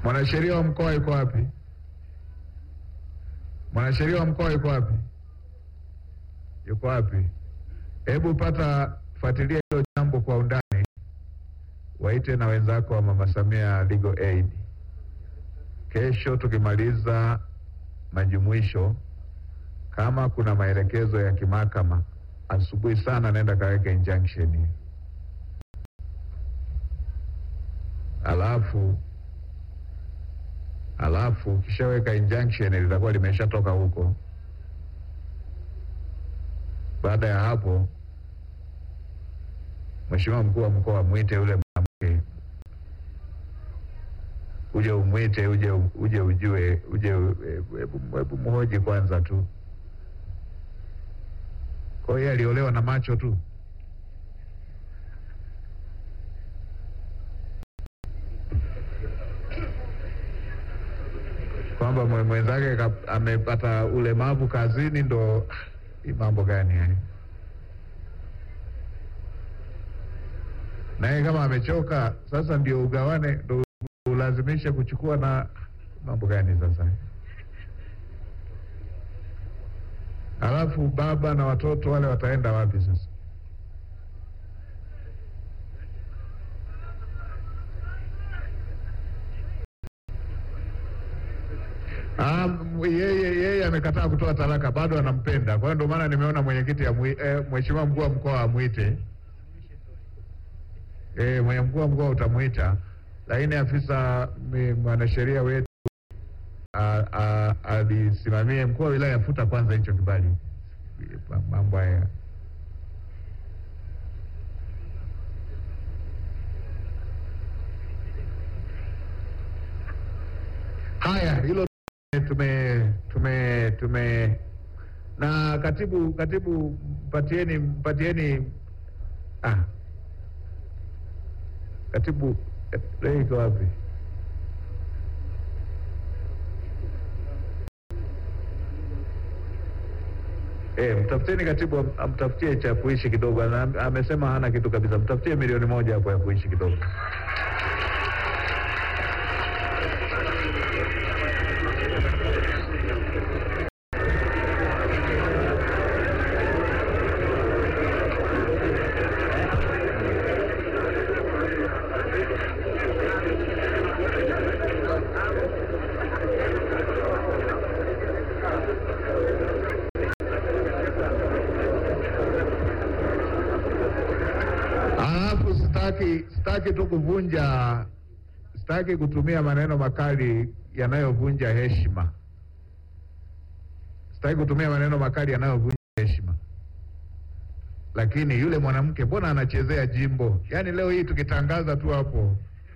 Mwanasheria wa mkoa yuko wapi? Mwanasheria wa mkoa yuko wapi? Yuko wapi? Hebu pata fuatilia hilo jambo kwa undani, waite na wenzako wa Mama Samia Legal Aid. Kesho tukimaliza majumuisho, kama kuna maelekezo ya kimahakama, asubuhi sana naenda kaweke injunction, alafu alafu ukishaweka injunction litakuwa limeshatoka huko. Baada ya hapo, Mheshimiwa mkuu wa mkoa mwite yule mwanamke, uje umwite, uje uje ujue, uje hebu hebu mhoji kwanza tu. Kwa hiyo aliolewa na macho tu. kwamba mwe- mwenzake ka- amepata ulemavu kazini, ndo hii mambo gani haya? Naye kama amechoka sasa, ndio ugawane, ndo ulazimishe kuchukua, na mambo gani sasa? Alafu baba na watoto wale wataenda wapi sasa? Ah, m- yeye yeye amekataa kutoa talaka, bado anampenda. Kwa hiyo ndio maana nimeona mwenyekiti amwi- eh, mheshimiwa mkuu wa mkoa amwite. Eh, mwenye mkuu wa mkoa utamuita, lakini afisa mi- mwanasheria wetu a- a- alisimamie mkuu wa wilaya, futa kwanza hicho kibali, Ma- mambo haya haya, hilo tume tume tume na katibu katibu, mpatieni mpatieni ah, katibu eh, leo iko wapi? Eh, mtafutieni katibu am- amtafutie cha kuishi kidogo. Ana- Amesema hana kitu kabisa, mtafutie milioni moja hapo ya kuishi kidogo. Alafu sitaki sitaki tu kuvunja, sitaki kutumia maneno makali yanayovunja heshima, sitaki kutumia maneno makali yanayovunja heshima, lakini yule mwanamke mbona anachezea jimbo? Yaani leo hii tukitangaza tu hapo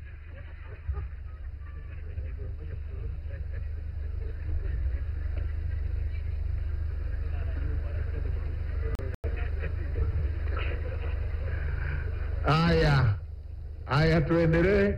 Haya, haya, tuendelee.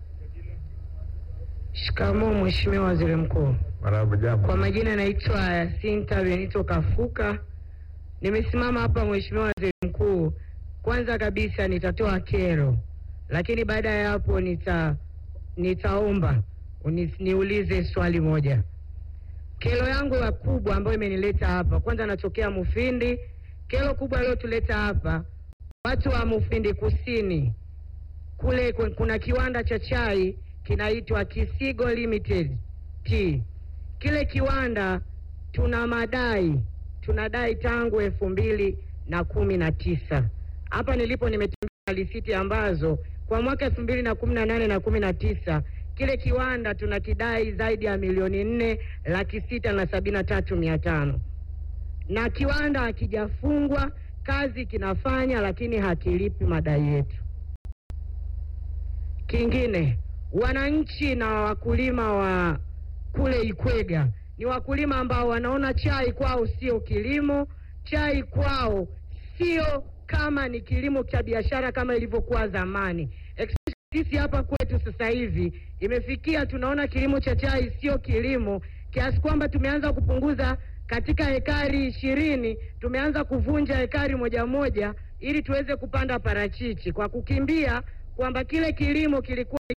Shikamoo Mheshimiwa Waziri Mkuu. Marahaba, jambo. Kwa majina naitwa Yasinta Benito Kafuka. Nimesimama hapa Mheshimiwa Waziri Mkuu, kwanza kabisa nitatoa kero, lakini baada ya hapo nita nitaomba uni- niulize swali moja. Kero yangu ya kubwa ambayo imenileta hapa, kwanza natokea Mufindi. Kero kubwa iliyotuleta hapa, watu wa Mufindi Kusini kule ku- kuna kiwanda cha chai kinaitwa Kisigo Limited Tea. Kile kiwanda tuna madai tunadai tangu elfu mbili na kumi na tisa. Hapa nilipo nimetembea risiti ambazo kwa mwaka elfu mbili na kumi na nane na kumi na tisa kile kiwanda tunakidai zaidi ya milioni nne laki sita na sabini na tatu mia tano na kiwanda hakijafungwa, kazi kinafanya, lakini hakilipi madai yetu. Kingine, wananchi na wakulima wa kule Ikwega ni wakulima ambao wanaona chai kwao sio kilimo, chai kwao sio kama ni kilimo cha biashara kama ilivyokuwa zamani. Especially Sisi hapa kwetu sasa hivi imefikia tunaona kilimo cha chai sio kilimo, kiasi kwamba tumeanza kupunguza katika hekari ishirini tumeanza kuvunja hekari moja moja ili tuweze kupanda parachichi kwa kukimbia kwamba kile kilimo kilikuwa